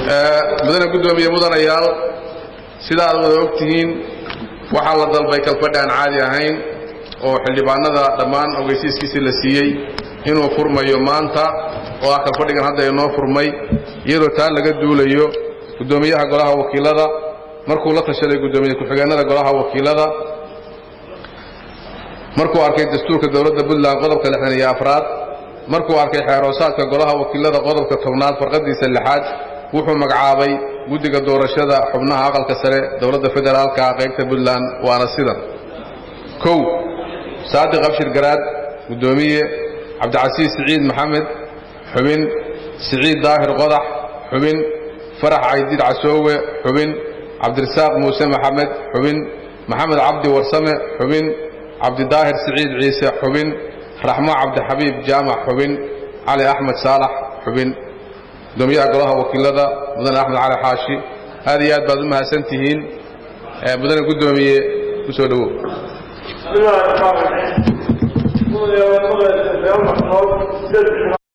mudane guddoomiye mudanayaal sida aad wada og tihiin waxaa la dalbay kalfadhi aan caadi ahayn oo xildhibaanada dhammaan ogeysiiskiisii la siiyey inuu furmayo maanta oo ah kalfadhigan hadda inoo furmay iyadoo taa laga duulayo guddoomiyaha golaha wakiilada markuu la tashaday guddoomiye ku-xigeenada golaha wakiilada markuu arkay dastuurka dowladda puntland qodobka lixdan iyo afraad markuu arkay xeeroosaadka golaha wakiilada qodobka tobnaad farqadiisa lixaad wuxuu magacaabay guddiga doorashada xubnaha aqalka sare dowladda federaalka qaybta puntland waana sidan kow saadiq abshir garaad guddoomiye cabdicasiis siciid maxamed xubin siciid daahir qodax xubin farax caydiid casoowe xubin cabdirasaaq muuse maxamed xubin maxamed cabdi warsame xubin cabdidaahir siciid ciise xubin raxmo cabdixabiib jaamac xubin cali axmed saalax xubin gudoomiyaha golaha wakiilada mudane axmed cali xaashi aad iyo aad baad u mahadsan tihiin mudane guddoomiye ku soo dhowow